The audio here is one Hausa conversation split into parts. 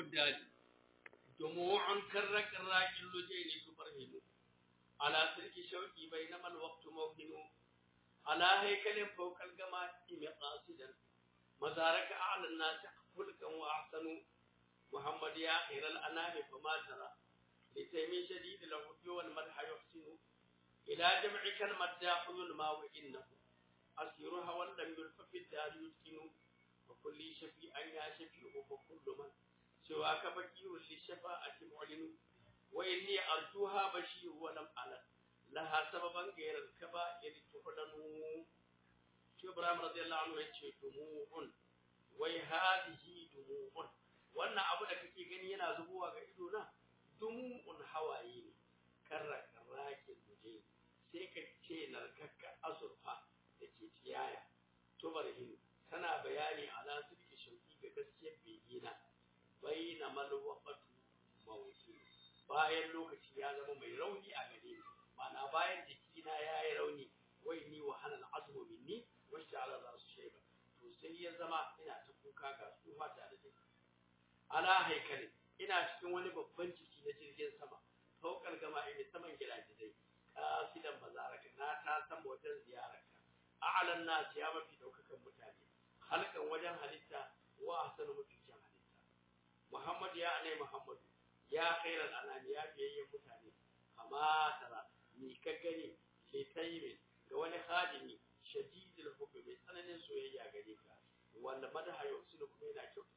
الدال دموع كر كراك اللجين تبرهن على سلك شوقي بينما الوقت موهن على هيكل فوق الجماعة مقاصدا مزارك أعلى الناس خلقا وأحسن محمد يا خير الأنام فما ترى لتيم شديد الهدي والمدح يحسن إلى جمعك المداح يلمى وإنه أسير هوى لم يلف في الدار يسكن وكل شفيع يا شفيع وكل من سواك بكير للشفاعة معلن وإني أرجوها بشير ولم ألد لها سببا غير الكبائر تعلن شو إبراهيم رضي الله عنه يتشي دموع وهذه دموع wannan abu da kake gani yana zubowa ga ido na dumu'un hawaye ne karra karrakin muje sai ka ce narkakka azurfa da ke tiyaya tubarhin tana bayani ala sirki shauki ga gaskiyar begina baina malwaqatu mawuti bayan lokaci ya zama mai rauni a gare ni ma'ana bayan jikina ya yi rauni wai ni wa hanal azmu minni wa sha'ala rasu shayba to sai ya zama ina ta kuka ga tsufa tare da ni ala haikali ina cikin wani babban ciki na jirgin sama faukar gama ina saman gidajidai kasidan bazaraka na ta san wajen ziyararka a'lan nas ya mafi daukakan mutane halkan wajen halitta wa ahsanu mutukin halitta muhammad ya anai muhammad ya khairal anami ya biyayyen mutane kama tara ni ka gani ke tayyibin ga wani khadimi shadidul hubbi mai tsananin soyayya gare ka wanda madaha yusulu kuma yana kyau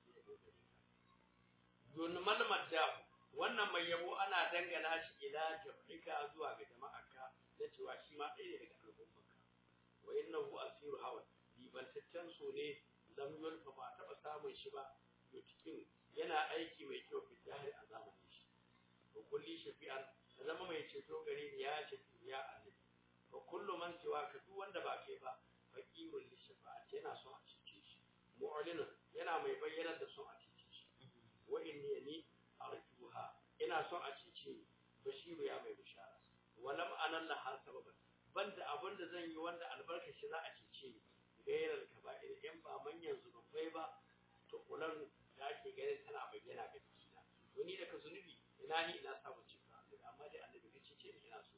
dunmal maddahu wannan mai yabo ana dangana shi ila jam'ika zuwa ga jama'arka da cewa shi ma ɗaya daga al'ummarka wa innahu asiru hawa bibantaccen so ne lam yulfa ba taɓa samun shi ba yutikin yana aiki mai kyau fi jahil a zamanin shi wa kulli shafi'an zama mai ceto gare ni ya shafi ya annabi wa kullu man siwa ka duk wanda ba kai ba faqirul li shafa'ati yana son a cece shi mu'linun yana mai bayyana da son a cece shi wa inni ni arjuha ina son a cece ni bashiru ya mai bishara walam anan la har sababan banda abin da zan yi wanda albarka shi za a cece ni gairar kaba'ir in ba manyan zunubai ba to kulan da ake ganin tana bayyana ga jikina to ni daga zunubi ina ni ina samun cika amma dai annabi ka cece ni ina so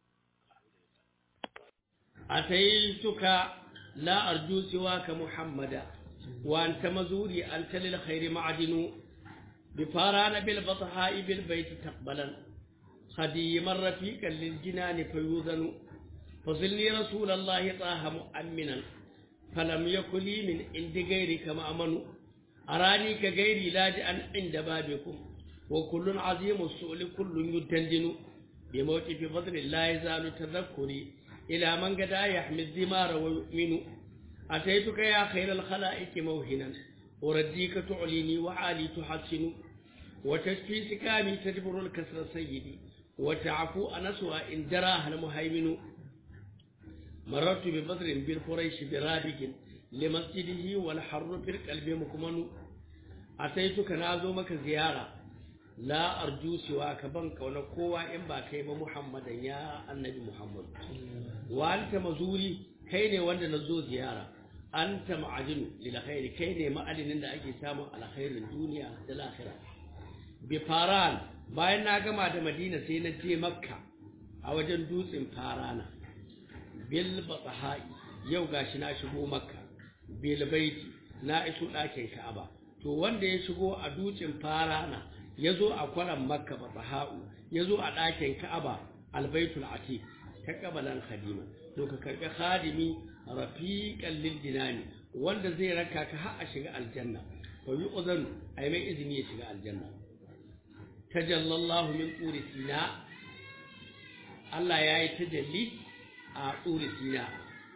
أتيتك لا أرجو سواك محمدا وأنت مزوري أنت للخير معدن بفاران بالبطحاء بالبيت تقبلا خديما رفيقا للجنان فيوذن فصلني رسول الله طه مؤمنا فلم يكن لي من عند غيرك مأمن أراني كغيري لاجئا عند بابكم وكل عظيم السؤل كل يدندن بموت في فضل الله يزال تذكري إلى من قد يحمي الدمار ويؤمن أتيتك يا خير الخلائق موهنا ورديك تعليني وعالي تحسن وتشفي سكامي تجبر الكسر سيدي وتعفو أنسوا إن جراها المهيمن مررت ببدر بالقريش برابق لمسجده والحر في القلب مكمن أتيتك نازومك زيارة لا أرجو سواك بنك ونقوى إن باكيب محمد يا النبي محمد وأنت مزوري كيني وانا نزو زيارة أنت معجن للخير كيني مألن إن أجي سامو على خير الدنيا والآخرة بفاران bayan na gama da Madina sai na je Makka a wajen dutsen Farana bil batahai yau gashi na shigo Makka bil baiti na iso ɗakin Ka'aba to wanda ya shigo a dutsen Farana yazo a kwaran Makka batahau yazo a ɗakin Ka'aba albaitul atiq ta kabalan khadima to ka karbi khadimi rafiqan lil dinani wanda zai raka ka har a shiga aljanna fa yu'zanu ai mai izini ya shiga aljanna tajallallahu min turi sina Allah ya yi tajalli a turi sina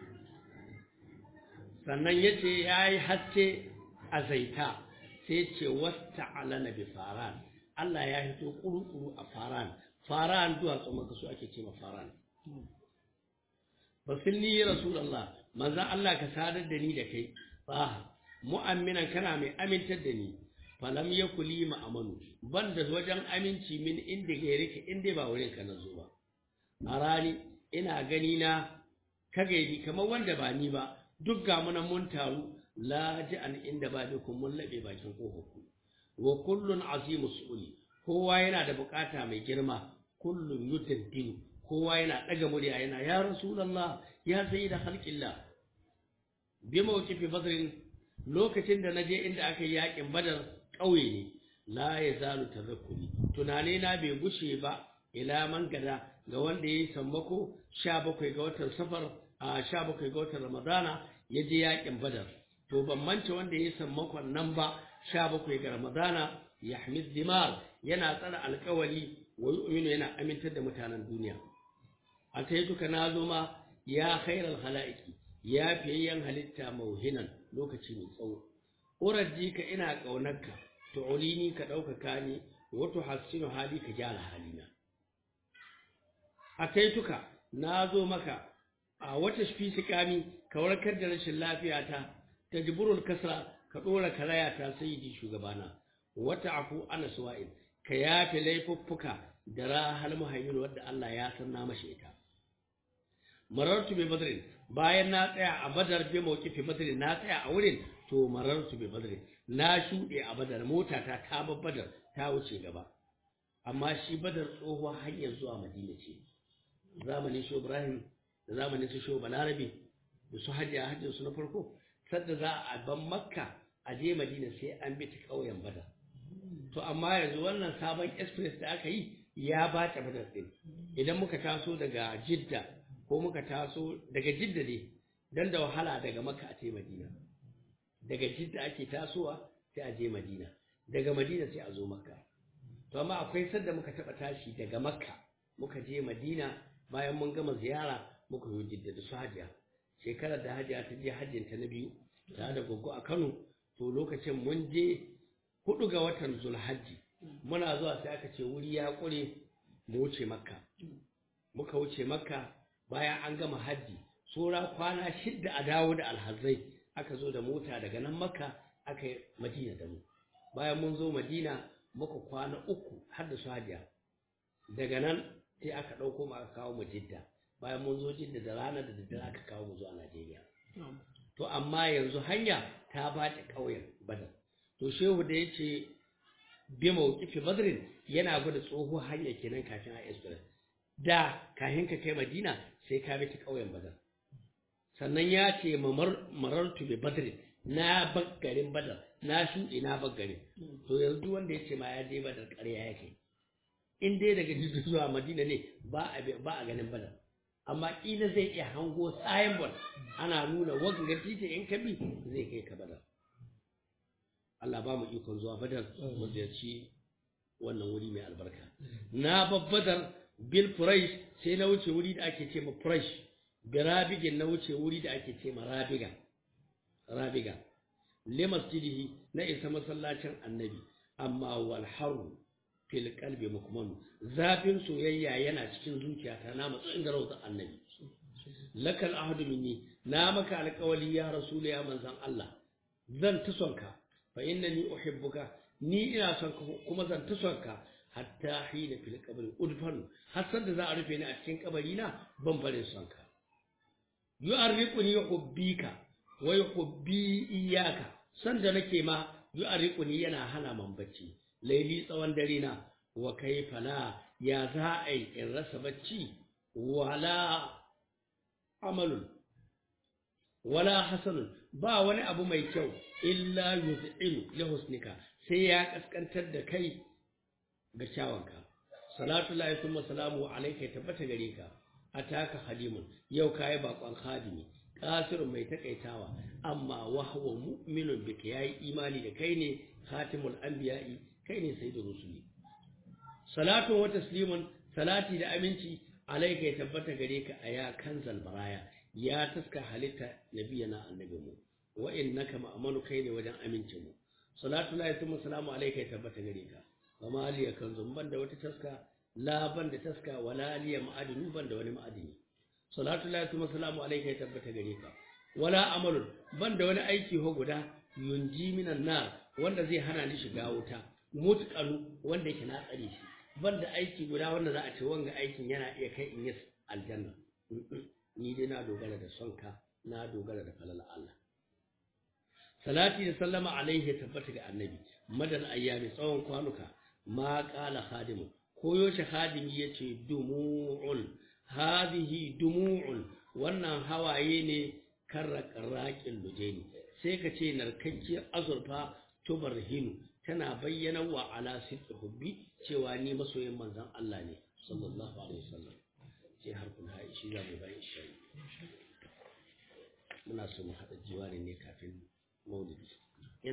sannan ya ce ya yi haske a zaita sai ce wasta alana bi faran Allah ya hito kuru-kuru a faran faran duwatsu maka su ake ce ma faran fasilni rasulallah manzan Allah ka sadar da ni da kai ba mu'amminan kana mai amintar da ni falam ya kuli ma'amanu ban da wajen aminci min inda gaire ka inda ba wurin ka na zo ba a rani ina gani na ka gaidi kamar wanda ba ni ba duk ga munan mun taru laji an inda ba kun mun laɓe bakin ƙofar ku wa kullun azimu su'uli kowa yana da bukata mai girma kullun yutaddinu kowa yana daga murya yana ya rasulullah ya sayyida khalqillah bi mawqifi badrin lokacin da naje inda aka yi yakin badar kauye ne la yazalu tadhakkuri tunane na bai gushe ba ila man gada ga wanda yayi sammako 17 ga watan safar a 17 ga watan ramadana yaje yakin badar to ban manta wanda yayi sammakon nan ba 17 ga ramadana yahmid dimar yana tsara alkawali wa yu'minu yana amintar da mutanen duniya a sai duka nazo ma ya khairal khalaiqi ya fiyayyan halitta mauhinan lokaci mai tsawo uraji ka ina kaunarka tu'ulini ka ɗaukaka ni wa tuhassinu hali ka gyara halina a kai tuka nazo maka a wata shi sikami ka warkar da rashin lafiyata tajburul kasra ka dora karaya ta sayyidi shugabana wata afu ana suwa'in ka yafe laifuffuka da rahal muhaymin wadda Allah ya san na mashi ita marartu bi badrin bayan na tsaya a badar bi mawqifi badrin na tsaya a wurin to marartu bi badrin na shuɗe a badar mota ta ta badar ta wuce gaba amma shi badar tsohuwar hanyar zuwa madina ce zamanin shi ibrahim da zamanin su shi balarabe da su hajji a hajjin su na farko sadda za a ban makka a je madina sai an bi ta ƙauyen badar to amma yanzu wannan sabon express da aka yi ya bata badar din idan muka taso daga jidda ko muka taso daga jidda ne dan da wahala daga makka a ce madina daga jidda ake tasowa sai a je madina daga madina sai a zo makka to amma akwai sadda muka taba tashi daga makka muka je madina bayan mun gama ziyara muka yi jidda da su hajiya shekarar da hajiya ta je hajjinta na biyu tare da gogo a kano to lokacin mun je hudu ga watan zulhajji muna zuwa sai aka ce wuri ya kure mu wuce makka muka wuce makka bayan an gama hajji tsora kwana shidda a dawo da alhazai aka zo da mota daga nan makka aka yi madina da mu bayan mun zo madina muka kwana uku har da su hajiya daga nan sai aka ɗauko mu aka kawo mu jidda bayan mun zo jidda da rana da daddare aka kawo mu zuwa najeriya to amma yanzu hanya ta bace ƙauyen badar to shehu da ya ce bi mawqifi badrin yana gwada tsoho hanya kenan kafin a express da kafin ka kai madina sai ka bi ta ƙauyen badar sannan ya ce marartu bi badrin na baggarin badar na shuɗe na baggarin to yanzu wanda ya ce ma ya je badar ƙarya ya kai in dai daga jidda zuwa madina ne ba a ba a ganin badar amma kila zai iya hango signboard ana nuna wagga titi in ka bi zai kai ka badar Allah ba mu ikon zuwa badar mu ziyarci wannan wuri mai albarka na babbadar bil furaish sai na wuce wuri da ake ce ma furaish bi rabigin na wuce wuri da ake ce ma rabiga rabiga li masjidihi na isa masallacin annabi amma wal haru fil qalbi mukmanu zafin soyayya yana cikin zuciyata na matsayin da rawar annabi lakal ahadu minni na maka alƙawali ya rasul ya manzon Allah zan ta sonka fa innani uhibbuka ni ina son ka kuma zan ta son ka hatta hina fil qabri udfan har san da za a rufe ni a cikin kabari na ban bare son ka yu'arriquni hubbika wa yuhibbi iyyaka san da nake ma yu'arriquni yana hana man bacci laili tsawon dare na wa kaifa la ya za a yi in rasa bacci wala amalun wala hasanun ba wani abu mai kyau illa yuz'ilu li husnika sai ya kaskantar da kai ga kyawanka salatu lahi thumma salamu alayka ya tabbata gare ka ataka hadimun yau kai bakon hadimi kasirun mai takaitawa amma wa huwa mu'minun bika yayi imani da kai ne khatimul anbiya'i kai ne sayyidur rusuli salatu wa taslimun salati da aminci alayka ya tabbata gare ka aya kanzal baraya ya taska halitta nabiyana annabi mu wa innaka ma'amanu kai ne wajen amincin mu salatu la yatimmu salamu alayka ya tabbata gare ka wa ma aliya kanzun banda wata taska la banda taska wala aliya ma'adinu banda wani ma'adini salatu la yatimmu salamu alayka ya tabbata gare ka wala amalun banda wani aiki ho guda yunji minan nar wanda zai hana ni shiga wuta mutqalu wanda yake na tsare shi banda aiki guda wanda za a ce wanga aikin yana iya kai in yi aljanna ni dai na dogara da sonka na dogara da falala Allah salati da sallama alaihi tabbata ga annabi madal ayyami tsawon kwanuka ma qala khadimu ko yaushe khadimi yace dumu'un hadhihi dumu'un wannan hawaye ne karra qarraqin lujaini sai ka ce narkakkiyar azurfa tubarhinu tana bayyana wa ala sidqi hubbi cewa ni masoyin manzon Allah ne sallallahu alaihi wasallam sai har kun haɗe shi za mu bayan shi muna so mu haɗa jiwari ne kafin maulidi